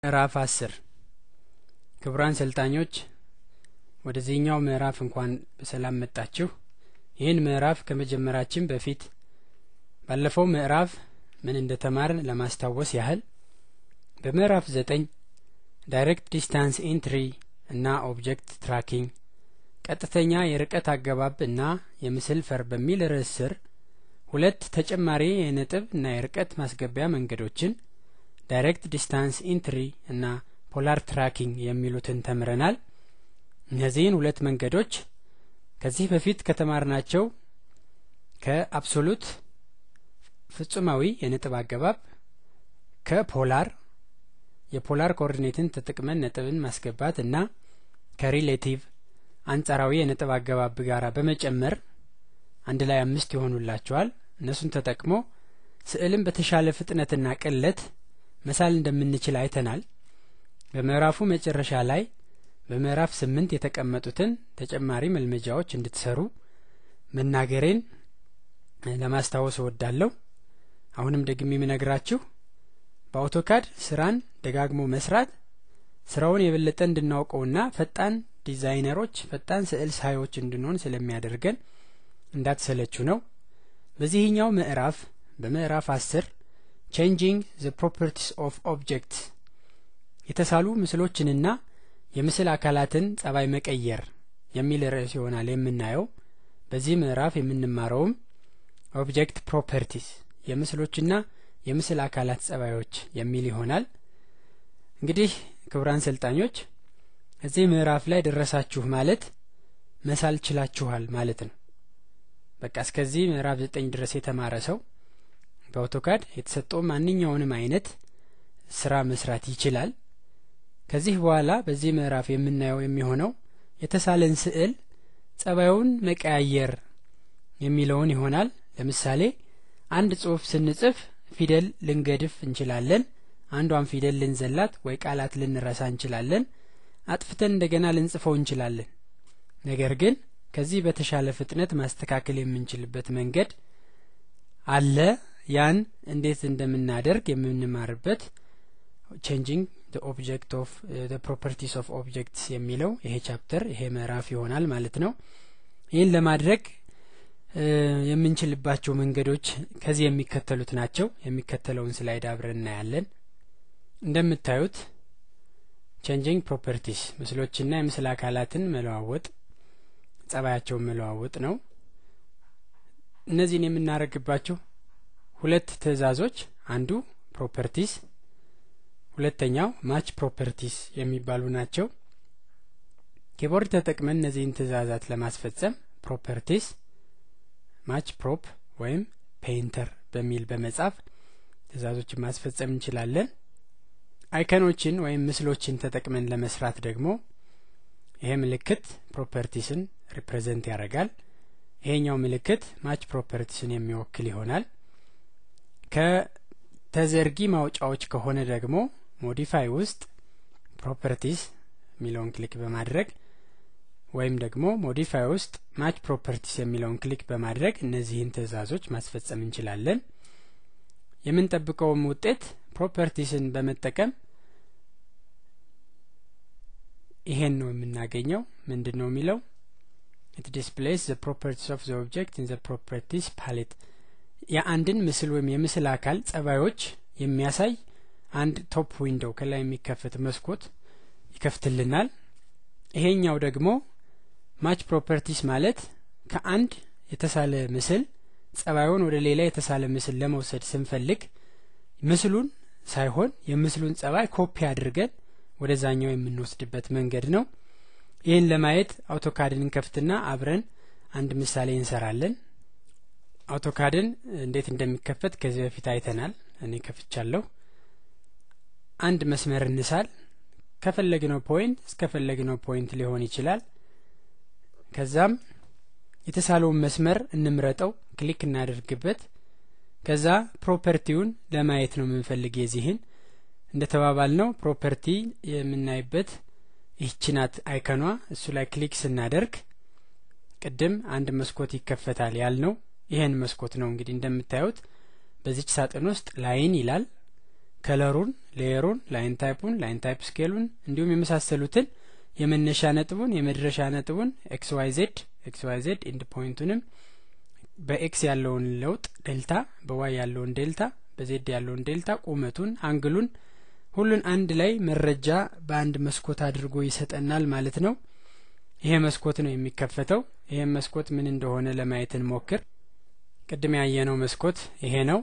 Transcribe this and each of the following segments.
ምዕራፍ አስር ክቡራን ሰልጣኞች ወደዚህኛው ምዕራፍ እንኳን በሰላም መጣችሁ። ይህን ምዕራፍ ከመጀመራችን በፊት ባለፈው ምዕራፍ ምን እንደተማርን ለማስታወስ ያህል በምዕራፍ ዘጠኝ ዳይሬክት ዲስታንስ ኤንትሪ እና ኦብጀክት ትራኪንግ ቀጥተኛ የርቀት አገባብ እና የምስል ፈር በሚል ርዕስ ስር ሁለት ተጨማሪ የነጥብ እና የርቀት ማስገቢያ መንገዶችን ዳይሬክት ዲስታንስ ኢንትሪ እና ፖላር ትራኪንግ የሚሉትን ተምረናል። እነዚህን ሁለት መንገዶች ከዚህ በፊት ከተማርናቸው ከአብሶሉት ፍጹማዊ የነጥብ አገባብ ከፖላር የፖላር ኮኦርዲኔትን ተጠቅመን ነጥብን ማስገባት እና ከሪሌቲቭ አንጻራዊ የነጥብ አገባብ ጋር በመጨመር አንድ ላይ አምስት ይሆኑላቸዋል። እነሱን ተጠቅሞ ስዕልን በተሻለ ፍጥነትና ቅለት መሳል እንደምንችል አይተናል። በምዕራፉ መጨረሻ ላይ በምዕራፍ ስምንት የተቀመጡትን ተጨማሪ መልመጃዎች እንድትሰሩ መናገሬን ለማስታወስ እወዳለሁ። አሁንም ደግሜ የምነግራችሁ በአውቶካድ ስራን ደጋግሞ መስራት ስራውን የበለጠ እንድናውቀውና ፈጣን ዲዛይነሮች፣ ፈጣን ስዕል ሳዮች እንድንሆን ስለሚያደርገን እንዳትሰለችሁ ነው። በዚህኛው ምዕራፍ በምዕራፍ አስር ቼንጂንግ ዘ ፕሮፐርቲስ ኦፍ ኦብጀክትስ የተሳሉ ምስሎችንና የምስል አካላትን ጸባይ መቀየር የሚል ርዕስ ይሆናል የምናየው። በዚህ ምዕራፍ የምንማረውም ኦብጀክት ፕሮፐርቲስ የምስሎችና የምስል አካላት ጸባዮች የሚል ይሆናል። እንግዲህ ክቡራን ሰልጣኞች እዚህ ምዕራፍ ላይ ደረሳችሁ ማለት መሳል ችላችኋል ማለት ነው። በቃ እስከዚህ ምዕራፍ ዘጠኝ ድረስ የተማረ ሰው በአውቶካድ የተሰጠው ማንኛውንም አይነት ስራ መስራት ይችላል። ከዚህ በኋላ በዚህ ምዕራፍ የምናየው የሚሆነው የተሳለን ስዕል ጸባዩን መቀያየር የሚለውን ይሆናል። ለምሳሌ አንድ ጽሑፍ ስንጽፍ ፊደል ልንገድፍ እንችላለን። አንዷን ፊደል ልንዘላት ወይ ቃላት ልንረሳ እንችላለን። አጥፍተን እንደገና ልንጽፈው እንችላለን። ነገር ግን ከዚህ በተሻለ ፍጥነት ማስተካከል የምንችልበት መንገድ አለ። ያን እንዴት እንደምናደርግ የምንማርበት ቼንጂንግ ኦብጀክት ኦፍ ፕሮፐርቲስ ኦፍ ኦብጀክትስ የሚለው ይሄ ቻፕተር ይሄ ምዕራፍ ይሆናል ማለት ነው። ይህን ለማድረግ የምንችልባቸው መንገዶች ከዚህ የሚከተሉት ናቸው። የሚከተለውን ስላይድ አብረን እናያለን። እንደምታዩት ቼንጂንግ ፕሮፐርቲስ ምስሎችና የምስል አካላትን መለዋወጥ ጸባያቸውን መለዋወጥ ነው። እነዚህን የምናደርግባቸው ሁለት ትዕዛዞች አንዱ ፕሮፐርቲስ፣ ሁለተኛው ማች ፕሮፐርቲስ የሚባሉ ናቸው። ኪቦርድ ተጠቅመን እነዚህን ትዕዛዛት ለማስፈጸም ፕሮፐርቲስ ማች ፕሮፕ ወይም ፔይንተር በሚል በመጻፍ ትዕዛዞችን ማስፈጸም እንችላለን። አይከኖችን ወይም ምስሎችን ተጠቅመን ለመስራት ደግሞ ይሄ ምልክት ፕሮፐርቲስን ሪፕሬዘንት ያደርጋል። ይሄኛው ምልክት ማች ፕሮፐርቲስን የሚወክል ይሆናል። ከተዘርጊ ማውጫዎች ከሆነ ደግሞ ሞዲፋይ ውስጥ ፕሮፐርቲስ የሚለውን ክሊክ በማድረግ ወይም ደግሞ ሞዲፋይ ውስጥ ማች ፕሮፐርቲስ የሚለውን ክሊክ በማድረግ እነዚህን ትዕዛዞች ማስፈጸም እንችላለን። የምንጠብቀውም ውጤት ፕሮፐርቲስን በመጠቀም ይሄን ነው የምናገኘው። ምንድን ነው የሚለው ኢት ዲስፕሌይስ ዘ ፕሮፐርቲስ ኦፍ ዘ ኦብጀክት ኢን ዘ ፕሮፐርቲስ ፓሌት የአንድን ምስል ወይም የምስል አካል ጸባዮች የሚያሳይ አንድ ቶፕ ዊንዶው ከላይ የሚከፈት መስኮት ይከፍትልናል። ይሄኛው ደግሞ ማች ፕሮፐርቲስ ማለት ከአንድ የተሳለ ምስል ጸባዩን ወደ ሌላ የተሳለ ምስል ለመውሰድ ስንፈልግ ምስሉን ሳይሆን የምስሉን ጸባይ ኮፒ አድርገን ወደዛኛው የምንወስድበት መንገድ ነው። ይህን ለማየት አውቶካድን እንከፍትና አብረን አንድ ምሳሌ እንሰራለን። አውቶካድን እንዴት እንደሚከፈት ከዚህ በፊት አይተናል። እኔ ከፍቻለሁ። አንድ መስመር እንሳል። ከፈለግነው ፖይንት እስከፈለግነው ፖይንት ሊሆን ይችላል። ከዛም የተሳለውን መስመር እንምረጠው፣ ክሊክ እናደርግበት። ከዛ ፕሮፐርቲውን ለማየት ነው የምንፈልግ የዚህን እንደ ተባባል ነው ፕሮፐርቲ የምናይበት ይህች ናት አይከኗ። እሱ ላይ ክሊክ ስናደርግ ቅድም አንድ መስኮት ይከፈታል ያልነው ይሄን መስኮት ነው። እንግዲህ እንደምታዩት በዚች ሳጥን ውስጥ ላይን ይላል ከለሩን፣ ሌየሩን፣ ላይን ታይፑን፣ ላይን ታይፕ ስኬሉን እንዲሁም የመሳሰሉትን የመነሻ ነጥቡን፣ የመድረሻ ነጥቡን ኤክስ ዋይ ዜድ ኤክስ ዋይ ዜድ ኢንድ ፖይንቱንም በኤክስ ያለውን ለውጥ ዴልታ፣ በዋይ ያለውን ዴልታ፣ በዜድ ያለውን ዴልታ፣ ቁመቱን፣ አንግሉን ሁሉን አንድ ላይ መረጃ በአንድ መስኮት አድርጎ ይሰጠናል ማለት ነው። ይሄ መስኮት ነው የሚከፈተው። ይሄም መስኮት ምን እንደሆነ ለማየት እንሞክር። ቅድም ያየነው መስኮት ይሄ ነው።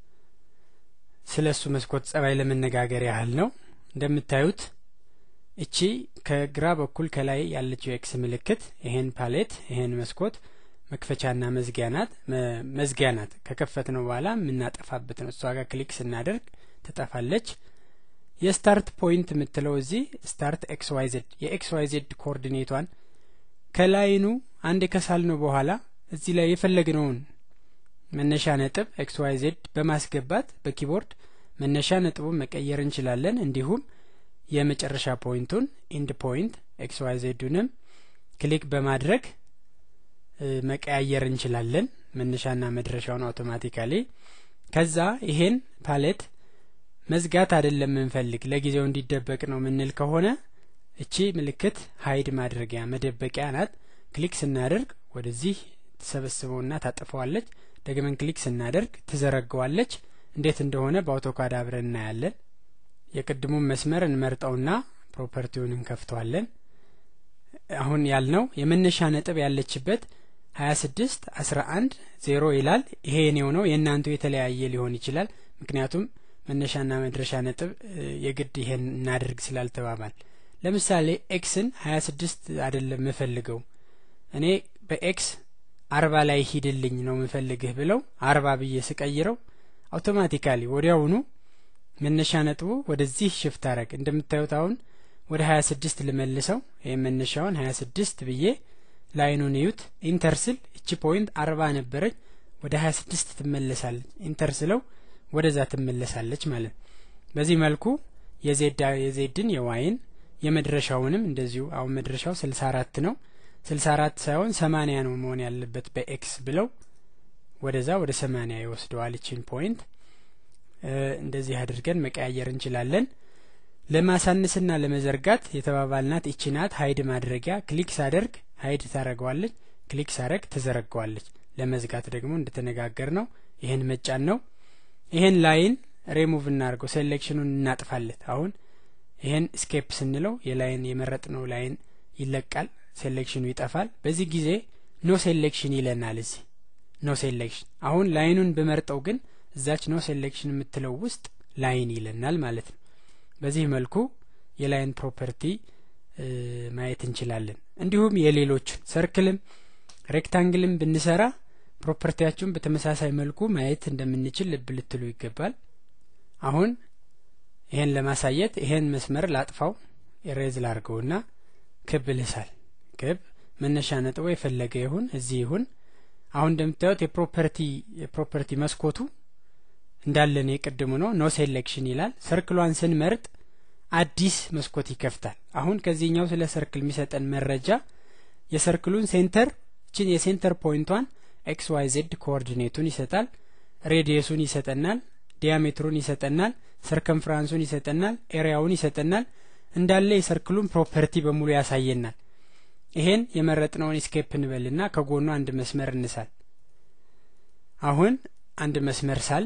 ስለ እሱ መስኮት ጸባይ ለመነጋገር ያህል ነው። እንደምታዩት እቺ ከግራ በኩል ከላይ ያለችው ኤክስ ምልክት ይሄን ፓሌት ይሄን መስኮት መክፈቻና መዝጊያ ናት። መዝጊያ ናት። ከከፈት ነው በኋላ የምናጠፋበት ነው። እሷ ጋር ክሊክ ስናደርግ ትጠፋለች። የስታርት ፖይንት የምትለው እዚህ ስታርት ኤክስ ዋይ ዜድ የኤክስ ዋይ ዜድ ኮኦርዲኔቷን ከላይኑ አንድ ከሳል ነው በኋላ እዚህ ላይ የፈለግነውን መነሻ ነጥብ ኤክስ ዋይ ዜድ በማስገባት በኪቦርድ መነሻ ነጥቡን መቀየር እንችላለን። እንዲሁም የመጨረሻ ፖይንቱን ኢንድ ፖይንት ኤክስ ዋይ ዜዱንም ክሊክ በማድረግ መቀያየር እንችላለን። መነሻና መድረሻውን አውቶማቲካሊ ከዛ ይሄን ፓሌት መዝጋት አይደለም የምንፈልግ ለጊዜው እንዲደበቅ ነው ምንል ከሆነ እቺ ምልክት ሀይድ ማድረጊያ መደበቂያ ናት። ክሊክ ስናደርግ ወደዚህ ትሰበስበውና ታጥፈዋለች። ደግመን ክሊክ ስናደርግ ትዘረገዋለች። እንዴት እንደሆነ በአውቶካድ አብረን እናያለን። የቅድሙን መስመር እንመርጠውና ፕሮፐርቲውን እንከፍተዋለን። አሁን ያልነው የመነሻ ነጥብ ያለችበት ሀያ ስድስት አስራ አንድ ዜሮ ይላል። ይሄ የኔው ነው። የእናንቱ የተለያየ ሊሆን ይችላል። ምክንያቱም መነሻና መድረሻ ነጥብ የግድ ይሄን እናድርግ ስላልተባባል ለምሳሌ ኤክስን ሀያ ስድስት አይደለም የምፈልገው እኔ በኤክስ አርባ ላይ ሂድልኝ ነው የምፈልግህ ብለው አርባ ብዬ ስቀይረው አውቶማቲካሊ ወዲያውኑ መነሻ ነጥቡ ወደዚህ ሽፍት አረግ እንደምታዩት አሁን ወደ ሀያ ስድስት ልመልሰው ይህ መነሻውን ሀያ ስድስት ብዬ ላይኑን እዩት ኢንተር ስል እቺ ፖይንት አርባ ነበረች ወደ ሀያ ስድስት ትመለሳለች ኢንተር ስለው ወደዛ ትመለሳለች ማለት ነው በዚህ መልኩ የዜድ የዜድን የዋይን የመድረሻውንም እንደዚሁ አሁን መድረሻው ስልሳ አራት ነው ስልሳ አራት ሳይሆን ሰማኒያ ነው መሆን ያለበት በኤክስ ብለው ወደዛ ወደ ሰማኒያ ይወስደዋል ይችን ፖይንት እንደዚህ አድርገን መቀያየር እንችላለን ለማሳነስና ለመዘርጋት የተባባልናት ይቺ ናት ሀይድ ማድረጊያ ክሊክ ሳደርግ ሀይድ ታደረገዋለች ክሊክ ሳደርግ ትዘረገዋለች ለመዝጋት ደግሞ እንደተነጋገር ነው ይህን መጫን ነው ይህን ላይን ሬሙቭ እናድርገው ሴሌክሽኑን እናጥፋለት አሁን ይህን ስኬፕ ስንለው የላይን የመረጥነው ላይን ይለቃል ሴሌክሽኑ ይጠፋል በዚህ ጊዜ ኖ ሴሌክሽን ይለናል እዚህ ኖ ሴሌክሽን አሁን ላይኑን ብመርጠው ግን እዛች ኖ ሴሌክሽን የምትለው ውስጥ ላይን ይለናል ማለት ነው በዚህ መልኩ የላይን ፕሮፐርቲ ማየት እንችላለን እንዲሁም የሌሎችን ሰርክልም ሬክታንግልም ብንሰራ ፕሮፐርቲያችሁን በተመሳሳይ መልኩ ማየት እንደምንችል ልብ ልትሉ ይገባል አሁን ይሄን ለማሳየት ይሄን መስመር ላጥፋው ኤሬዝ ላርገውና ክብ ልሳል ክብ መነሻ ነጥቦ የፈለገ ይሁን እዚህ ይሁን አሁን እንደምታዩት የፕሮፐርቲ የፕሮፐርቲ መስኮቱ እንዳለን የቅድሙ ነው ኖ ሴሌክሽን ይላል ሰርክሏን ስንመርጥ አዲስ መስኮት ይከፍታል አሁን ከዚህኛው ስለ ሰርክል የሚሰጠን መረጃ የሰርክሉን ሴንተር ችን የሴንተር ፖይንቷን ኤክስ ዋይ ዜድ ኮኦርዲኔቱን ይሰጣል ሬዲየሱን ይሰጠናል ዲያሜትሩን ይሰጠናል ሰርከምፍራንሱን ይሰጠናል ኤሪያውን ይሰጠናል እንዳለ የሰርክሉን ፕሮፐርቲ በሙሉ ያሳየናል ይሄን የመረጥነውን ስኬፕ እንበልና ከጎኑ አንድ መስመር እንሳል አሁን አንድ መስመር ሳል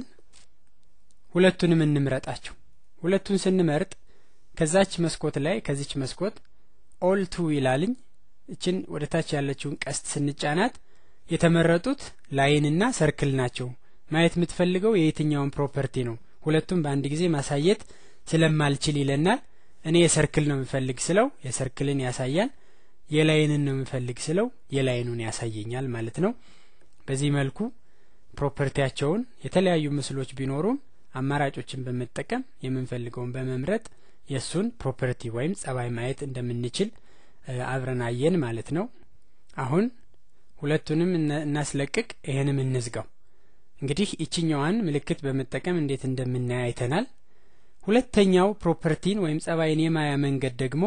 ሁለቱንም እንምረጣቸው ሁለቱን ስንመርጥ ከዛች መስኮት ላይ ከዚች መስኮት ኦል ቱ ይላልኝ እችን ወደ ታች ያለችውን ቀስት ስንጫናት የተመረጡት ላይንና ሰርክል ናቸው ማየት የምትፈልገው የየትኛውን ፕሮፐርቲ ነው ሁለቱም በአንድ ጊዜ ማሳየት ስለማልችል ይለናል እኔ የሰርክል ነው የምፈልግ ስለው የሰርክልን ያሳያል የላይንን ነው የምፈልግ ስለው የላይኑን ያሳየኛል ማለት ነው በዚህ መልኩ ፕሮፐርቲያቸውን የተለያዩ ምስሎች ቢኖሩም አማራጮችን በመጠቀም የምንፈልገውን በመምረጥ የእሱን ፕሮፐርቲ ወይም ጸባይ ማየት እንደምንችል አብረን አየን ማለት ነው አሁን ሁለቱንም እናስለቅቅ ይህንም እንዝጋው እንግዲህ ይችኛዋን ምልክት በመጠቀም እንዴት እንደምናይ አይተናል ሁለተኛው ፕሮፐርቲን ወይም ጸባይን የማያ መንገድ ደግሞ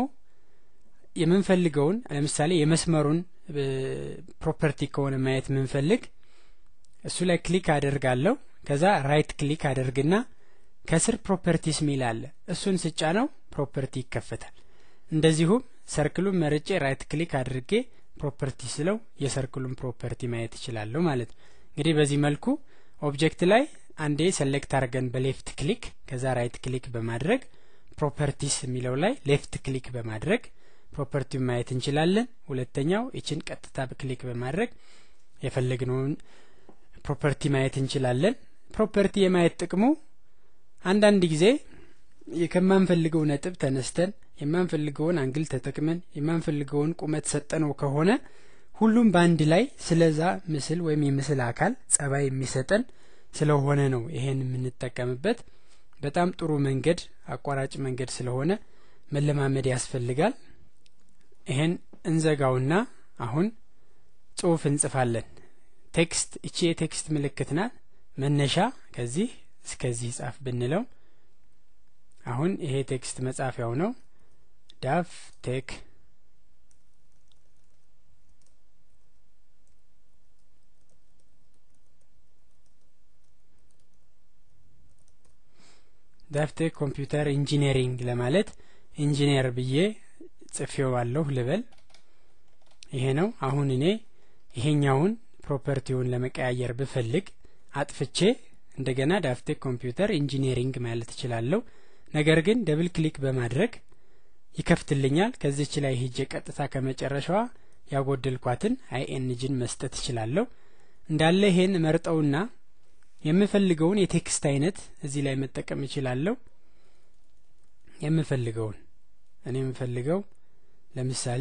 የምንፈልገውን ለምሳሌ የመስመሩን ፕሮፐርቲ ከሆነ ማየት የምንፈልግ እሱ ላይ ክሊክ አደርጋለሁ ከዛ ራይት ክሊክ አደርግና ከስር ፕሮፐርቲስ ሚል አለ። እሱን ስጫ ነው ፕሮፐርቲ ይከፈታል። እንደዚሁም ሰርክሉን መርጬ ራይት ክሊክ አድርጌ ፕሮፐርቲ ስለው የሰርክሉን ፕሮፐርቲ ማየት እችላለሁ ማለት ነው። እንግዲህ በዚህ መልኩ ኦብጀክት ላይ አንዴ ሰሌክት አድርገን በሌፍት ክሊክ ከዛ ራይት ክሊክ በማድረግ ፕሮፐርቲስ የሚለው ላይ ሌፍት ክሊክ በማድረግ ፕሮፐርቲውን ማየት እንችላለን። ሁለተኛው ይችን ቀጥታ ክሊክ በማድረግ የፈለግነውን ፕሮፐርቲ ማየት እንችላለን። ፕሮፐርቲ የማየት ጥቅሙ አንዳንድ ጊዜ ከማንፈልገው ነጥብ ተነስተን የማንፈልገውን አንግል ተጠቅመን የማንፈልገውን ቁመት ሰጠነው ከሆነ ሁሉም በአንድ ላይ ስለዛ ምስል ወይም የምስል አካል ጸባይ የሚሰጠን ስለሆነ ነው ይሄን የምንጠቀምበት። በጣም ጥሩ መንገድ አቋራጭ መንገድ ስለሆነ መለማመድ ያስፈልጋል። ይሄን እንዘጋውና አሁን ጽሁፍ እንጽፋለን። ቴክስት እቺ የቴክስት ምልክት ናት። መነሻ ከዚህ እስከዚህ ጻፍ ብንለው አሁን ይሄ ቴክስት መጻፊያው ነው። ዳፍ ቴክ ዳፍቴክ ኮምፒውተር ኢንጂነሪንግ ለማለት ኢንጂነር ብዬ ጽፌዋለሁ ልበል። ይሄ ነው። አሁን እኔ ይሄኛውን ፕሮፐርቲውን ለመቀያየር ብፈልግ አጥፍቼ እንደገና ዳፍቴክ ኮምፒውተር ኢንጂነሪንግ ማለት እችላለሁ። ነገር ግን ደብል ክሊክ በማድረግ ይከፍትልኛል። ከዚች ላይ ሂጄ ቀጥታ ከመጨረሻዋ ያጎደልኳትን አይኤንጂን መስጠት እችላለሁ። እንዳለ ይሄን መርጠውና የምፈልገውን የቴክስት አይነት እዚህ ላይ መጠቀም እችላለሁ። የምፈልገውን እኔ የምፈልገው ለምሳሌ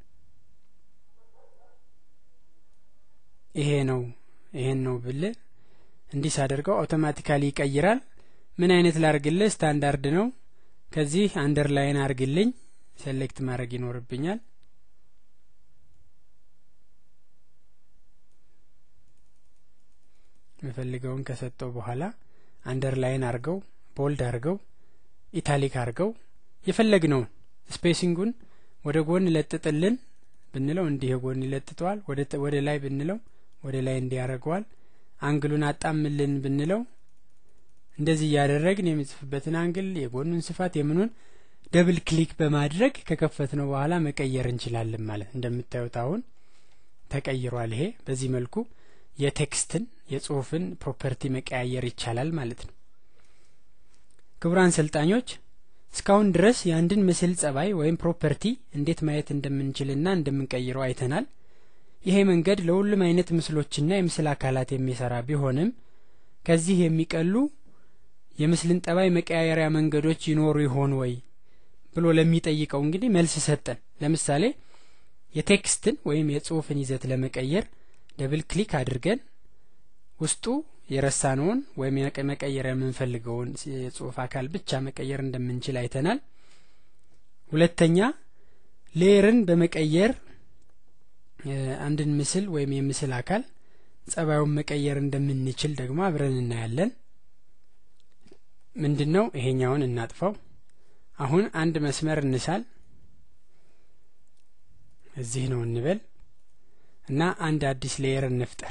ይሄ ነው ይሄን ነው ብል እንዲህ ሳደርገው አውቶማቲካሊ ይቀይራል። ምን አይነት ላርግልህ? ስታንዳርድ ነው። ከዚህ አንደርላይን አርግልኝ ሴሌክት ማድረግ ይኖርብኛል። የምፈልገውን ከሰጠው በኋላ አንደርላይን አርገው ቦልድ አርገው ኢታሊክ አርገው የፈለግነውን ስፔሲንጉን ወደ ጎን ለጥጥልን ብንለው እንዲህ የጎን ይለጥጠዋል። ወደ ላይ ብንለው ወደ ላይ እንዲህ ያደርገዋል። አንግሉን አጣምልን ብንለው እንደዚህ እያደረግን የሚጽፍበትን አንግል የጎኑን ስፋት የምኑን ደብል ክሊክ በማድረግ ከከፈት ነው በኋላ መቀየር እንችላለን ማለት እንደምታዩት አሁን ተቀይሯል። ይሄ በዚህ መልኩ የቴክስትን የጽሁፍን ፕሮፐርቲ መቀያየር ይቻላል ማለት ነው። ክቡራን ሰልጣኞች እስካሁን ድረስ የአንድን ምስል ጸባይ ወይም ፕሮፐርቲ እንዴት ማየት እንደምንችልና እንደምንቀይረው አይተናል። ይሄ መንገድ ለሁሉም አይነት ምስሎችና የምስል አካላት የሚሰራ ቢሆንም ከዚህ የሚቀሉ የምስልን ጠባይ መቀያየሪያ መንገዶች ይኖሩ ይሆን ወይ ብሎ ለሚጠይቀው እንግዲህ መልስ ሰጠን። ለምሳሌ የቴክስትን ወይም የጽሁፍን ይዘት ለመቀየር ደብል ክሊክ አድርገን ውስጡ የረሳነውን ወይም መቀየር የምንፈልገውን የጽሁፍ አካል ብቻ መቀየር እንደምንችል አይተናል። ሁለተኛ ሌየርን በመቀየር አንድን ምስል ወይም የምስል አካል ጸባዩን መቀየር እንደምንችል ደግሞ አብረን እናያለን። ምንድን ነው ይሄኛውን እናጥፋው። አሁን አንድ መስመር እንሳል። እዚህ ነው እንበል እና አንድ አዲስ ሌየር እንፍጠር።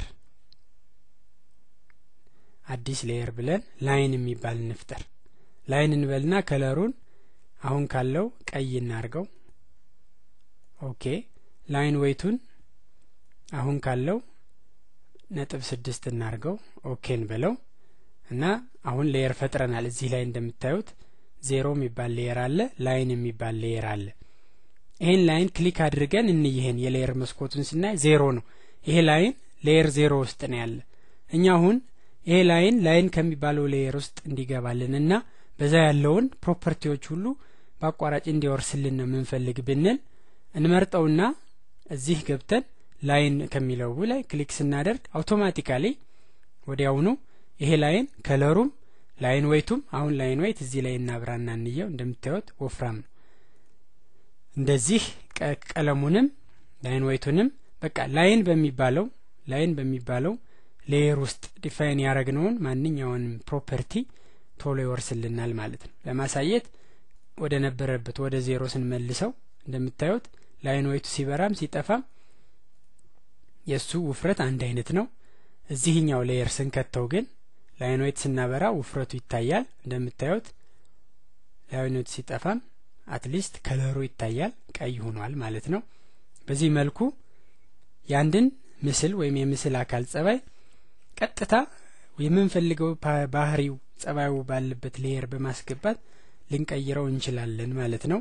አዲስ ሌየር ብለን ላይን የሚባል እንፍጠር። ላይን እንበልና ከለሩን አሁን ካለው ቀይ እናርገው። ኦኬ ላይን ዌይቱን አሁን ካለው ነጥብ ስድስት እናርገው። ኦኬ እንበለው እና አሁን ሌየር ፈጥረናል። እዚህ ላይ እንደምታዩት ዜሮ የሚባል ሌየር አለ፣ ላይን የሚባል ሌየር አለ። ይሄን ላይን ክሊክ አድርገን እንይህን የሌየር መስኮቱን ስናይ ዜሮ ነው። ይሄ ላይን ሌየር ዜሮ ውስጥ ነው ያለ። እኛ አሁን ይሄ ላይን ላይን ከሚባለው ሌየር ውስጥ እንዲገባልን እና በዛ ያለውን ፕሮፐርቲዎች ሁሉ በአቋራጭ እንዲወርስልን ነው የምንፈልግ ብንል እንመርጠውና እዚህ ገብተን ላይን ከሚለው ላይ ክሊክ ስናደርግ አውቶማቲካሊ ወዲያውኑ ይሄ ላይን ከለሩም ላይን ዌይቱም አሁን ላይን ዌይት እዚህ ላይ እናብራና እንየው። እንደምታዩት ወፍራም ነው። እንደዚህ ቀለሙንም ላይን ዌይቱንም በቃ ላይን በሚባለው ላይን በሚባለው ሌየር ውስጥ ዲፋይን ያደረግነውን ማንኛውንም ፕሮፐርቲ ቶሎ ይወርስልናል ማለት ነው። ለማሳየት ወደ ነበረበት ወደ ዜሮ ስንመልሰው እንደምታዩት ላይን ዌይቱ ሲበራም ሲጠፋም የእሱ ውፍረት አንድ አይነት ነው። እዚህኛው ሌየር ስንከተው ግን ላይኖይት ስናበራ ውፍረቱ ይታያል እንደምታዩት ላይኖይት ሲጠፋም አትሊስት ከለሩ ይታያል ቀይ ሆኗል ማለት ነው በዚህ መልኩ የአንድን ምስል ወይም የምስል አካል ጸባይ ቀጥታ የምንፈልገው ባህሪው ጸባዩ ባለበት ሌየር በማስገባት ልንቀይረው እንችላለን ማለት ነው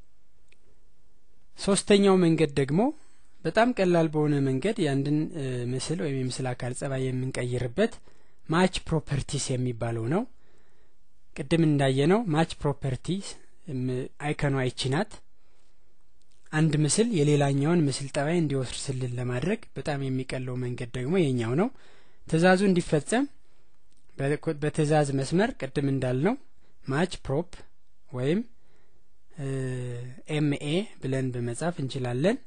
ሶስተኛው መንገድ ደግሞ በጣም ቀላል በሆነ መንገድ የአንድን ምስል ወይም የምስል አካል ጸባይ የምንቀይርበት ማች ፕሮፐርቲስ የሚባለው ነው ቅድም እንዳየነው ማች ፕሮፐርቲስ አይከኗ ይቺ ናት አንድ ምስል የሌላኛውን ምስል ጠባይ እንዲወስርስልን ለማድረግ በጣም የሚቀለው መንገድ ደግሞ የኛው ነው ትእዛዙ እንዲፈጸም በትእዛዝ መስመር ቅድም እንዳልነው ማች ፕሮፕ ወይም ኤምኤ ብለን በመጻፍ እንችላለን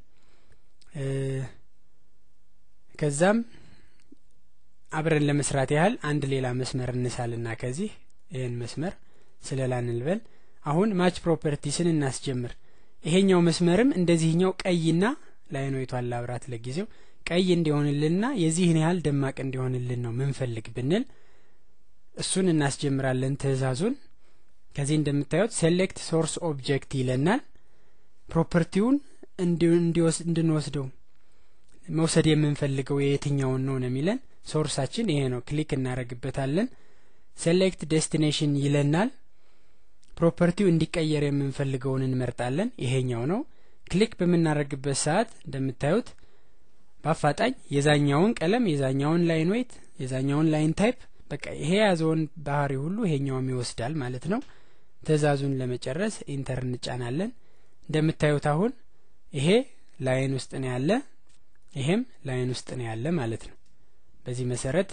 ከዛም አብረን ለመስራት ያህል አንድ ሌላ መስመር እንሳልና ከዚህ ይህን መስመር ስለላ እንልበል አሁን ማች ፕሮፐርቲስን እናስጀምር ይሄኛው መስመርም እንደዚህኛው ቀይና ላይኖይቷን ላብራት ለጊዜው ቀይ እንዲሆንልንና የዚህን ያህል ደማቅ እንዲሆንልን ነው ምንፈልግ ብንል እሱን እናስጀምራለን ትእዛዙን ከዚህ እንደምታዩት ሴሌክት ሶርስ ኦብጀክት ይለናል ፕሮፐርቲውን እንድንወስደው መውሰድ የምንፈልገው የየትኛውን ነው ነው የሚለን ሶርሳችን ይሄ ነው ክሊክ እናደረግበታለን ሴሌክት ዴስቲኔሽን ይለናል ፕሮፐርቲው እንዲቀየር የምንፈልገውን እንመርጣለን ይሄኛው ነው ክሊክ በምናደረግበት ሰዓት እንደምታዩት በአፋጣኝ የዛኛውን ቀለም የዛኛውን ላይን ዌይት የዛኛውን ላይን ታይፕ በቃ ይሄ የያዘውን ባህሪ ሁሉ ይሄኛውም ይወስዳል ማለት ነው ትእዛዙን ለመጨረስ ኢንተር እንጫናለን እንደምታዩት አሁን ይሄ ላይን ውስጥ ነው ያለ ይሄም ላይን ውስጥ ነው ያለ ማለት ነው በዚህ መሰረት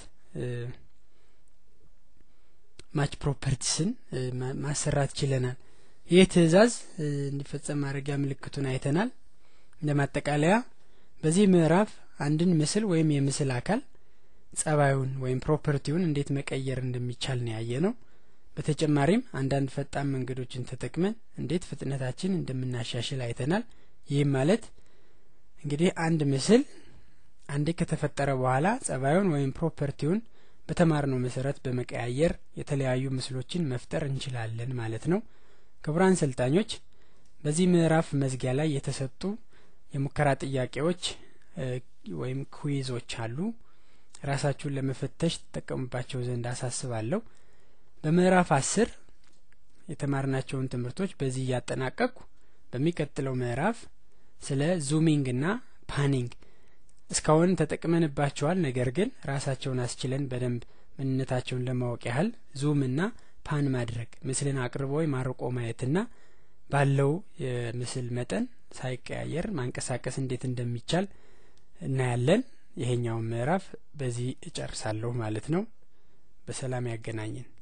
ማች ፕሮፐርቲስን ማሰራት ችለናል ይህ ትእዛዝ እንዲፈጸም ማድረጊያ ምልክቱን አይተናል እንደ ማጠቃለያ በዚህ ምዕራፍ አንድን ምስል ወይም የምስል አካል ጸባዩን ወይም ፕሮፐርቲውን እንዴት መቀየር እንደሚቻል ነው ያየ ነው በተጨማሪም አንዳንድ ፈጣን መንገዶችን ተጠቅመን እንዴት ፍጥነታችን እንደምናሻሽል አይተናል ይህም ማለት እንግዲህ አንድ ምስል አንዴ ከተፈጠረ በኋላ ጸባዩን ወይም ፕሮፐርቲውን በተማርነው መሰረት በመቀያየር የተለያዩ ምስሎችን መፍጠር እንችላለን ማለት ነው ክቡራን ሰልጣኞች በዚህ ምዕራፍ መዝጊያ ላይ የተሰጡ የሙከራ ጥያቄዎች ወይም ኩዊዞች አሉ ራሳችሁን ለመፈተሽ ተጠቀሙባቸው ዘንድ አሳስባለሁ በምዕራፍ አስር የተማርናቸውን ትምህርቶች በዚህ እያጠናቀቅኩ በሚቀጥለው ምዕራፍ ስለ ዙሚንግ እና ፓኒንግ እስካሁን ተጠቅመንባቸዋል ነገር ግን ራሳቸውን አስችለን በደንብ ምንነታቸውን ለማወቅ ያህል ዙም እና ፓን ማድረግ ምስልን አቅርቦ ወይም አርቆ ማየትና ባለው የምስል መጠን ሳይቀያየር ማንቀሳቀስ እንዴት እንደሚቻል እናያለን ይሄኛውን ምዕራፍ በዚህ እጨርሳለሁ ማለት ነው በሰላም ያገናኘን